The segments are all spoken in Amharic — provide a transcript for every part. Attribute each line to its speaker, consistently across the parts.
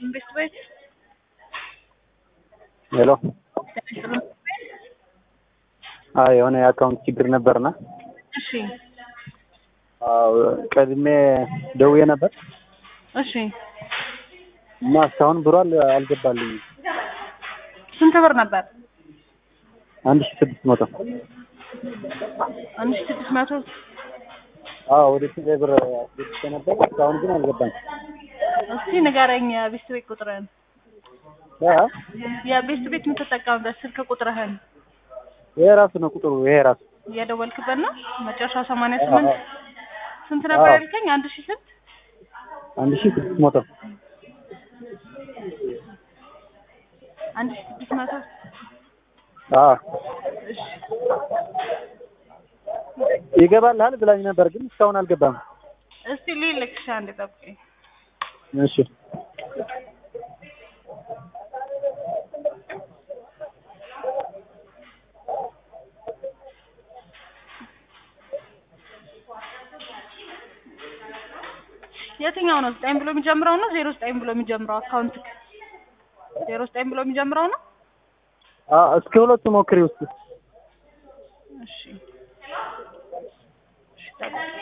Speaker 1: ኢንቨስት ቤት
Speaker 2: ሄሎ አዎ የሆነ የአካውንት ችግር ነበርና
Speaker 1: እሺ
Speaker 2: አዎ ቀድሜ ደውዬ ነበር
Speaker 1: እሺ
Speaker 2: እና እስካሁን ብሩ አል- አልገባልኝም።
Speaker 1: ስንት ብር ነበር?
Speaker 2: አንድ ሺህ ስድስት መቶ
Speaker 1: አንድ ሺህ ስድስት መቶ
Speaker 2: አዎ ወደ ቴሌ ብር አስገብቼ ነበር እስካሁን ግን አልገባም።
Speaker 1: እስቲ ንገረኝ የቤስት ቤት ቁጥርህን
Speaker 2: ያ
Speaker 1: የቤስት ቤት የምትጠቀምበት ስልክ ቁጥርህን
Speaker 2: ይሄ ራሱ ነው ቁጥሩ ይሄ ራሱ
Speaker 1: እየደወልክበት ነው መጨረሻ ሰማንያ ስምንት ስንት ነበር
Speaker 2: አዎ።
Speaker 1: ያልከኝ አንድ ሺህ ስንት
Speaker 2: አንድ ሺህ ስድስት መቶ
Speaker 1: አንድ ሺህ ስድስት መቶ
Speaker 2: አዎ
Speaker 1: እሺ
Speaker 2: ይገባልሃል ብላኝ ነበር ግን እስካሁን አልገባም።
Speaker 1: እስቲ ልልክሽ አንድ ጠብቀኝ
Speaker 2: እሺ
Speaker 1: የትኛው ነው ዘጠኝ ብሎ የሚጀምረው ነው ዜሮ ዘጠኝ ብሎ የሚጀምረው አካውንት ዜሮ ዘጠኝ ብሎ የሚጀምረው ነው
Speaker 2: አዎ እስከ ሁለቱ ሞክሪ ውስጥ
Speaker 1: እሺ እሺ ጠብቀኝ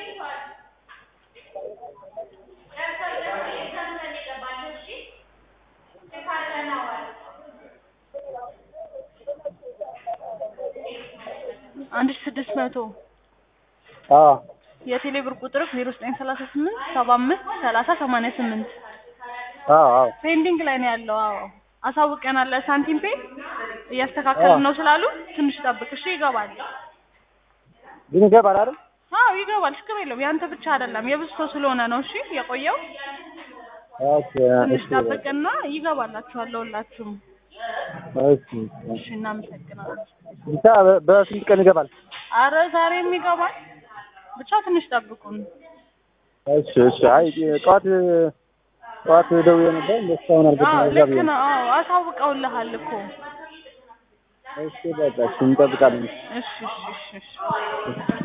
Speaker 1: አንድ ሺህ ስድስት መቶ
Speaker 2: አዎ
Speaker 1: የቴሌ ብር ቁጥር ዜሮ ዘጠኝ ሰላሳ ስምንት ሰባ አምስት ሰላሳ ሰማንያ ስምንት
Speaker 2: አዎ አዎ
Speaker 1: ፔንዲንግ ላይ ነው ያለው። አዎ አሳውቀናል። ለሳንቲም ፔ እያስተካከልን ነው ስላሉ ትንሽ ጠብቅ እሺ። ይገባል።
Speaker 2: ግን ይገባል አይደል?
Speaker 1: አዎ ይገባል። ችግር የለውም። ያንተ ብቻ አይደለም የብዙ ሰው ስለሆነ ነው። እሺ የቆየው
Speaker 2: ኦኬ
Speaker 1: ትንሽ
Speaker 2: እሺ
Speaker 1: ጠብቅና ይገባላችኋል ለሁላችሁም።
Speaker 2: እሺ
Speaker 1: እሺ እናመሰግናለን።
Speaker 2: ብቻ በ- በስንት ቀን ይገባል?
Speaker 1: አረ ዛሬም ይገባል። ብቻ ትንሽ ጠብቁን።
Speaker 2: እሺ እሺ። አይ ጠዋት ጠዋት ደውዬ ነበር እንደ እስካሁን
Speaker 1: አዎ
Speaker 2: አልገባም። እዛ
Speaker 1: ልክ
Speaker 2: ብዬ ነው።
Speaker 1: ነው። አዎ አሳውቀውልሃል እኮ።
Speaker 2: እሺ በቃ እሺ እንጠብቃለን።
Speaker 1: እሺ እሺ እሺ እሺ